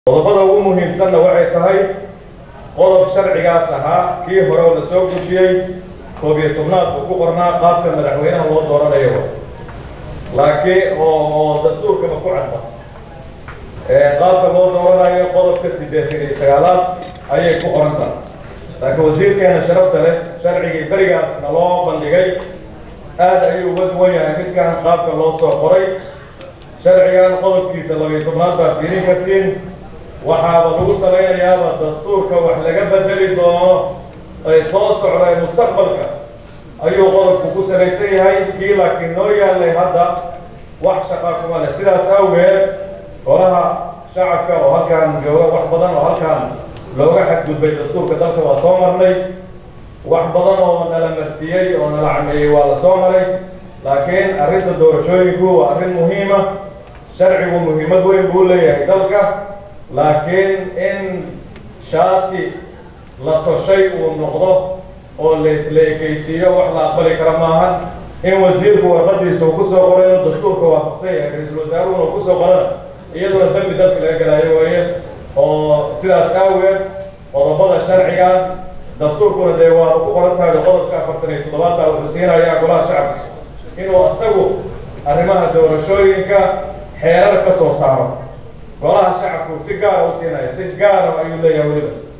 qodobada ugu muhiimsanna waxay tahay qodob sharcigaas ahaa kii hore oo la soo gudbiyey koob iyo tobnaad buu ku qornaa qaabka madaxweynaha loo dooranayo laakiin oo oo dastuurkaba ku cadda qaabka loo dooranayo qodobka siddeetan iyo sagaalaad ayay ku qoran tahay laakiin wasiirkeena sharafta leh sharcigii berigaasna loo bandhigay aad ayuu uga duwan yahay midkan qaabka loo soo qoray sharcigan qodobkiisa labiyo tobnaad baa fiirin kartiin waxaaba lagu salaynayaaba dastuurka wax laga bedeli doono ay soo socda mustaqbalka ayuu qodobku ku salaysan yahay kii laakiin noo yaallay hadda wax shaqaa kuma leh sidaas awgeed golaha shacabka oo halkaan jooga wax badan oo halkaan looga xadgudbay dastuurka dalka waa soo marnay wax badan oo nala marsiiyey oo nala cameeyey waa la soo maray laakiin arrinta doorashooyinku waa arrin muhiima sharcigu muhiimad weyn buu leeyahay dalka laakiin in shaati la toshay uu noqdo oo laisla ekaysiiyo wax la aqbali kara maahan in wasiirku warqadiisa uu kusoo qoray inuu dastuurka waafaqsan yahay ra-iisul wasaaruhuna uu kusoo qorana iyaduna dambi dalka laga galaayo waaye oo sidaas aaweed qodobada sharciga dastuurkuna dee waa ku qoran tahay qodobka afartan iyo toddobaadta wuxuu siinayaa golaha shacabka inuu isagu arrimaha doorashooyinka xeerar ka soo saaro golaha shacabku si gaara u siinaya si gaara ayuu leeyahay weliba